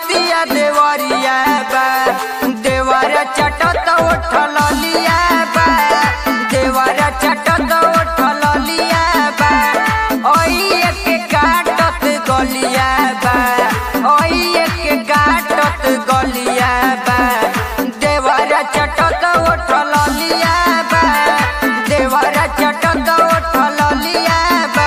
नतिया देवरिया बा देवर चटत उठल लिया बा देवर चटत उठल लिया बा ओइए के काटत गलिया बा ओइए के काटत गलिया बा देवर चटत उठल लिया बा देवर चटत उठल लिया बा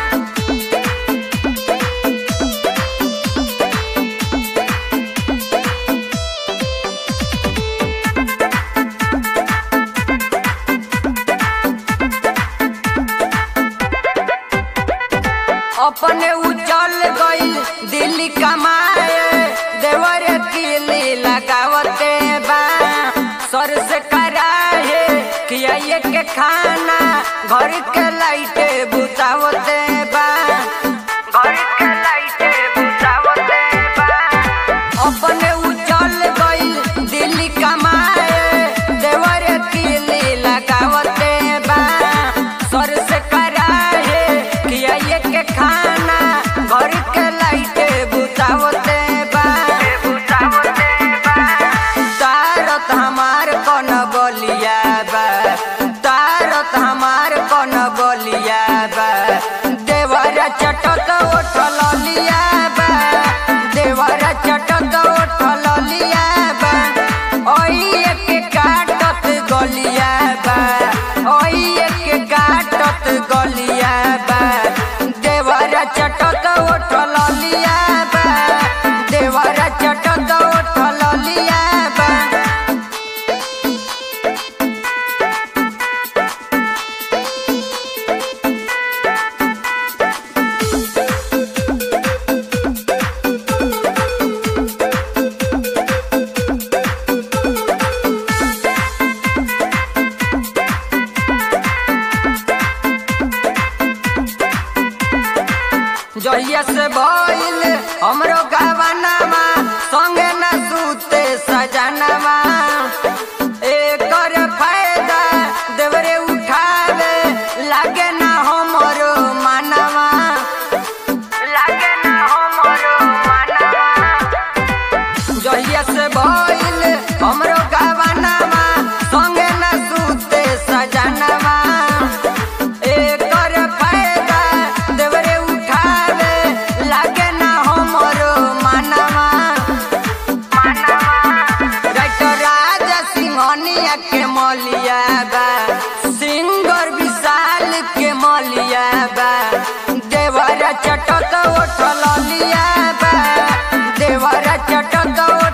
अपने उजल गईल दिल्ली कमाए देवर किली लगावते बा सर से कराहे किया ये के खाना घर के लाइटे बुतावते बा घर के लाइटे बुतावते बा अपने उजल गईल दिल्ली कमाए देवर किली लगावते बा सर से कराहे किया ये के खाना घर के लाइटे बुतावते बा बुतावते बा तारत हमार कौन बलिया बा तारत हमार कौन बलिया बा देवर चटत उठल लिया बा देवर चटत उठल लिया बा ओइए के काटत गलिया बा ओइए के काटत गलिया बा देवर चटत उठल लिया बा देवर चटत उठल लिया बा जहिया से भइल हमरो गवानामा संगे न सूते सजनामा एकर फायदा देवरे उठावे लागे ना हमरो मानवा लागे ना हमरो मानवा जहिया से भइल हमरो गवानामा संगे न सूते सजनामा एकर फायदा देवरे उठावे लागे ना हमरो मानवा डॉक्टर राजा सिंहनिया के मलिया बा सिंगर विशाल के मलिया बा देवर चटत उठल लिया बा देवर चटत